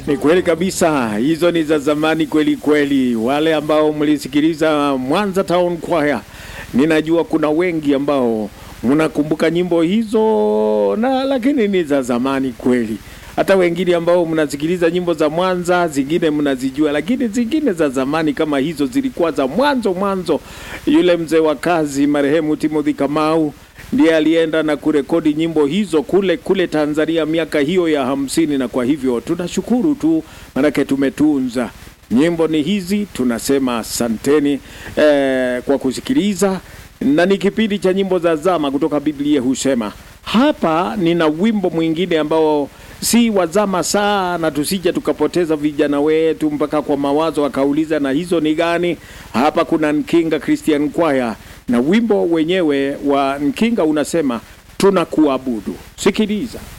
Ni kweli kabisa, hizo ni za zamani kweli kweli. Wale ambao mlisikiliza Mwanza Town Choir, ninajua kuna wengi ambao mnakumbuka nyimbo hizo na lakini ni za zamani kweli. Hata wengine ambao mnasikiliza nyimbo za Mwanza, zingine mnazijua, lakini zingine za zamani kama hizo zilikuwa za mwanzo mwanzo. Yule mzee wa kazi marehemu Timothy Kamau ndiye alienda na kurekodi nyimbo hizo kule kule Tanzania miaka hiyo ya hamsini, na kwa hivyo tunashukuru tu, manake tumetunza nyimbo ni hizi. Tunasema asanteni eh, kwa kusikiliza, na ni kipindi cha nyimbo za zama kutoka Biblia husema. Hapa nina wimbo mwingine ambao si wazama sana, tusije tukapoteza vijana wetu mpaka kwa mawazo akauliza na hizo ni gani. Hapa kuna Nkinga Christian Choir na wimbo wenyewe wa Nkinga unasema tunakuabudu. Sikiliza.